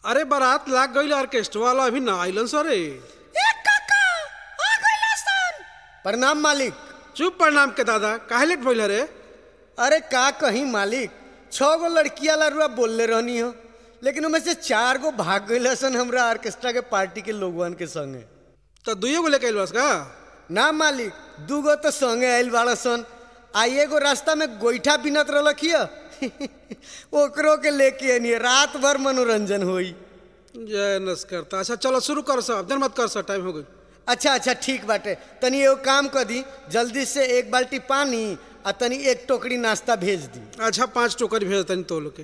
अरे बारात लाग गईल ऑर्केस्ट्रा वाला अभी ना आइलन सरे प्रणाम मालिक चुप प्रणाम के दादा काहे लेट भइल रे अरे का कहीं मालिक छह गो लड़किया लारुआ बोलले रहनी हो लेकिन उनमें से चार गो भाग गई सन हमरा ऑर्केस्ट्रा के पार्टी के लोगवन के संगे तो दुइयो गो लेके आइल बस का ना मालिक दू गो तो संगे आयल बाड़ा सन आ एगो रास्ता में गोईठा बिनत रहलखिय ओकरो के लेके आनी रात भर मनोरंजन होई जय नस्करता अच्छा चलो शुरू कर सब देर मत कर सब टाइम हो गई अच्छा अच्छा ठीक बाटे तनी एगो काम कर दी जल्दी से एक बाल्टी पानी आ तनी एक टोकरी नाश्ता भेज दी अच्छा पांच टोकरी भेज तनी तो लोग के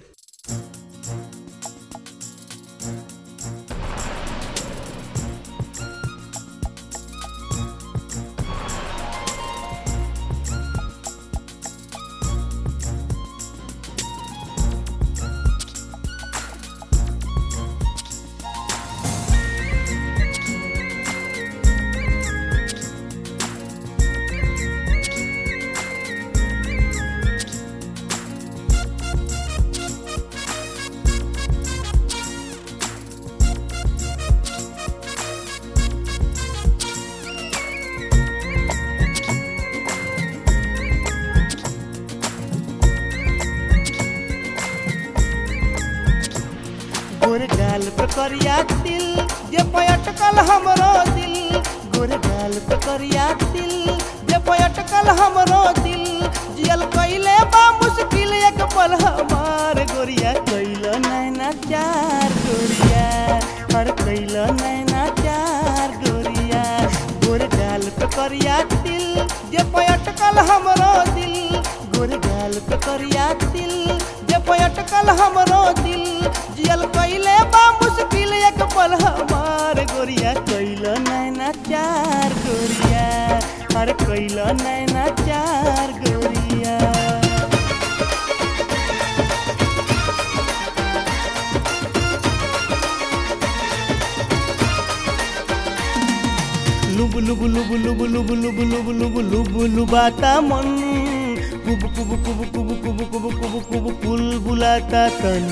गोर गाल पे करिया दिल जे पयटकल हमरो दिल गोर गाल पे करिया दिल जे पयटकल हमरो दिल जियल कइले बा मुश्किल एक पल हमार गोरिया कइल नैना चार गोरिया हर कइल नैना चार गोरिया गोर गाल पे करिया दिल जे पयटकल हमरो दिल गोर गाल पे करिया दिल जे पयटकल हमरो दिल जियल कइले बा मुश्किल एक पल हमार गोरिया कइल नैना चार गोरिया हर कइल नैना चार गोरिया लुब लुब लुब लुब लुब लुब लुब लुब लुब लुबाता मन कुब कुब कुब कुब कुब कुब कुब कुब कुल बुलाता तन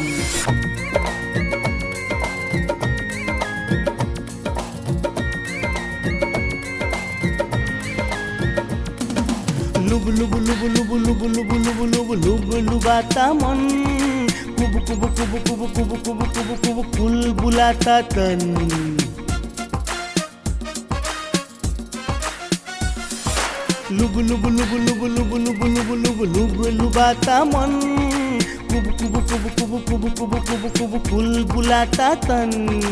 लुब लुब लुब लुब लुब लुब लुब लुब लुब लुबाता मन कुब कुब कुब कुब कुब कुब कुब कुब कुल बुलाता तन लुब लुब लुब लुब लुब लुब लुब लुब लुब लुबाता मन कुब कुब कुब कुब कुब कुब कुब कुब कुल बुलाता तन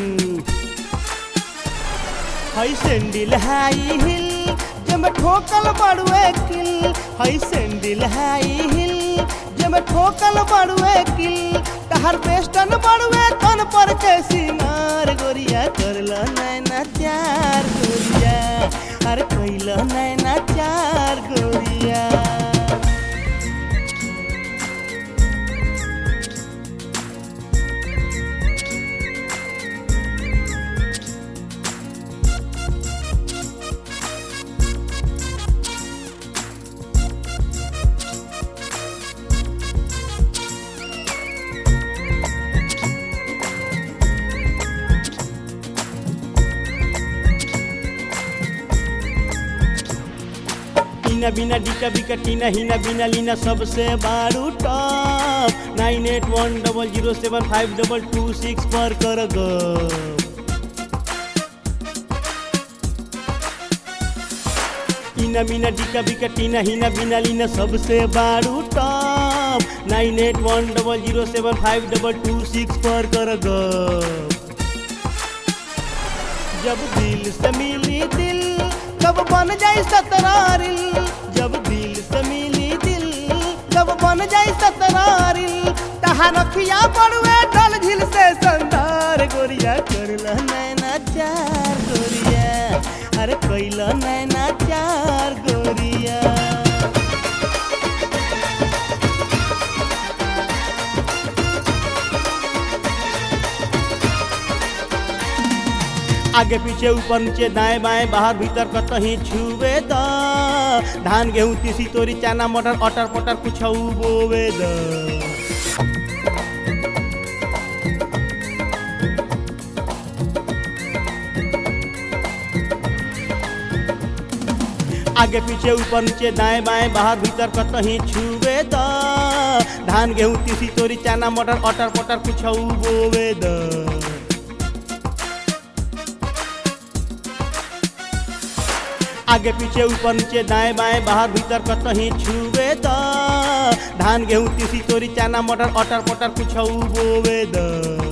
हई सैंडल हाई हिल जब ठोकल बड़ुए किल हई सैंडल हाई हिल जब ठोकल बड़ुए किल तहर बेस्टन बड़ुए तन पर के सिंगार गोरिया करल नैना चार गोरिया अरे कैल नैना चार गोरिया टीना बिना डिका बिका टीना हिना बिना लीना सबसे बारू top nine eight one double zero seven five double two six पर कर ग टीना बिना डिका बिका टीना हिना बिना लीना सबसे बारू top nine eight one double zero seven five double two six पर कर ग जब दिल से मिली दिल कब बन जाई सतरारिल जब दिल से मिली दिल कब बन जाई सतरारिल तहार रखिया पड़ुए डल झिल से संदार गोरिया करला नैना चार गोरिया अरे कैला नैना चार गोरिया आगे पीछे ऊपर नीचे दाएं बाएं बाहर भीतर कतही छुवे द धान गेहूं तीसी तोरी चना मटर अटर पटर कुछ बोवे द आगे पीछे ऊपर नीचे दाएं बाएं बाहर भीतर कतही छुवे द धान गेहूं तीसी तोरी चना मटर अटर पटर कुछ बोवे द आगे पीछे ऊपर नीचे दाएं बाएं बाहर भीतर कतही छुवे द धान गेहूं तीसी तोरी चना मटर अटर पटर कुछ बोवे द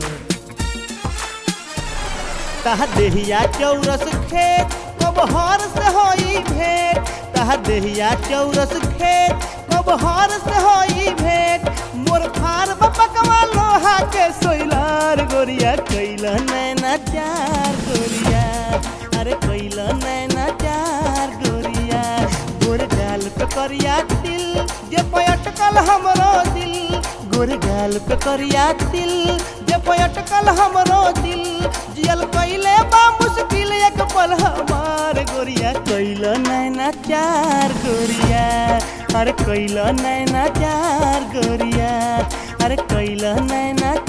तह देहिया चौरस खेत कब हर से होई भेंट तह देहिया चौरस खेत कब हर से होई भेंट मोर फार बपकवा लोहा के सोइलार गोरिया कैला नैना चार गोरिया अरे कैला नैना चार गोरिया गोर गाल पे करिया तिल जे पयटकल हमरो दिल गोर गाल पे करिया तिल जे पयटकल हमरो दिल जियल कैले बा मुश्किल एक पल हमार गोरिया कैल नैना चार गोरिया अरे कैल नैना चार गोरिया अरे कैल नैना